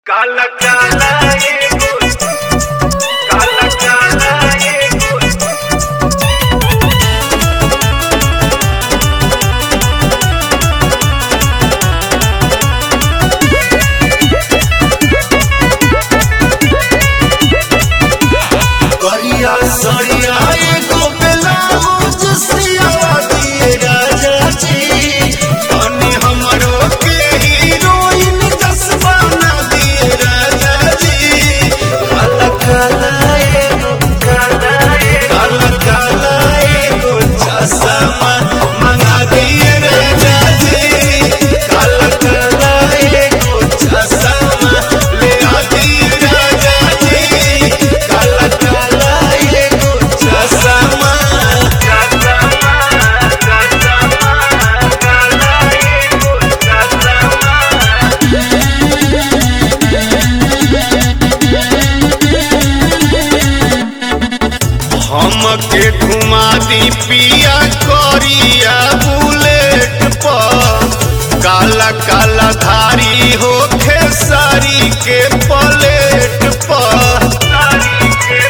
काला काला एगो काला काला एगो करिया सरिया एगो ब्लाउज सिया दिए राजा जी तनी हमरो के हीरोइन जसबा ना दिए राजा जी काला काला एगो काला एगो काला काला एगो चश्मा मंगा दिए राजा जी काला काला एगो चश्मा ले आ दिए राजा जी काला काला एगो चश्मा काला काला काला एगो काला हमके घुमा दी पिया करिया बुलेट पर काला काला धारी होखे सारी के पलेट पर सारी के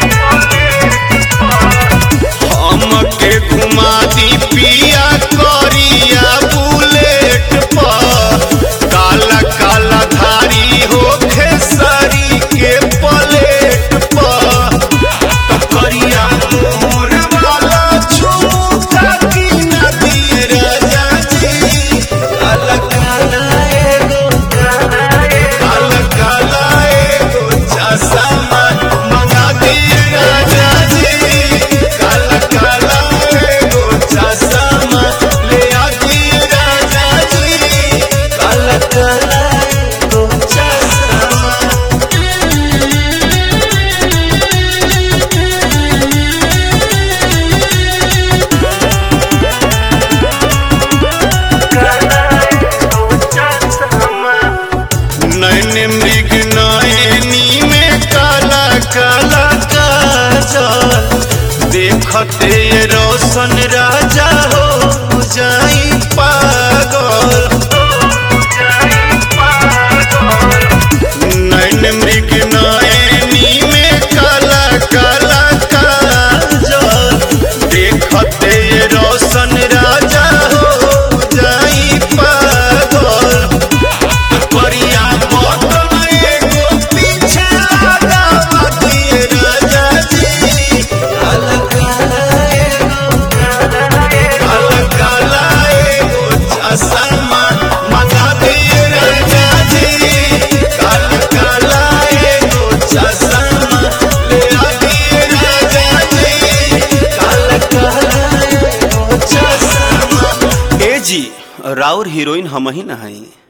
पले हमके घुमा दी पिया करिया बुलेट पर काला काला धारी होखे सारी के पलेट पर करिया मोर वाला झुमका की नदी राजा जी काला काला एगो काला काला एगो चश्मा मंगा दिए राजा जी काला काला एगो चश्मा ले आ दिए राजा जी काला काला एगो चश्मा नैन मृग नयनी में काला काला काजल देखते ये रोशन राजा हो जाई पागल नैन मृग नयनी में काला काला काजल देखते ये रोशन राजा हो जाई पागल करिया बोतल एगो पीछे लगा दिए राजा जी काला काला एगो काला काला एगो चश्मा मंगा दिए राजा जी काला काला एगो चश्मा ले आ दिए राजा जी काला काला एगो चश्मा ए जी राउर हीरोइन हम ही ना हई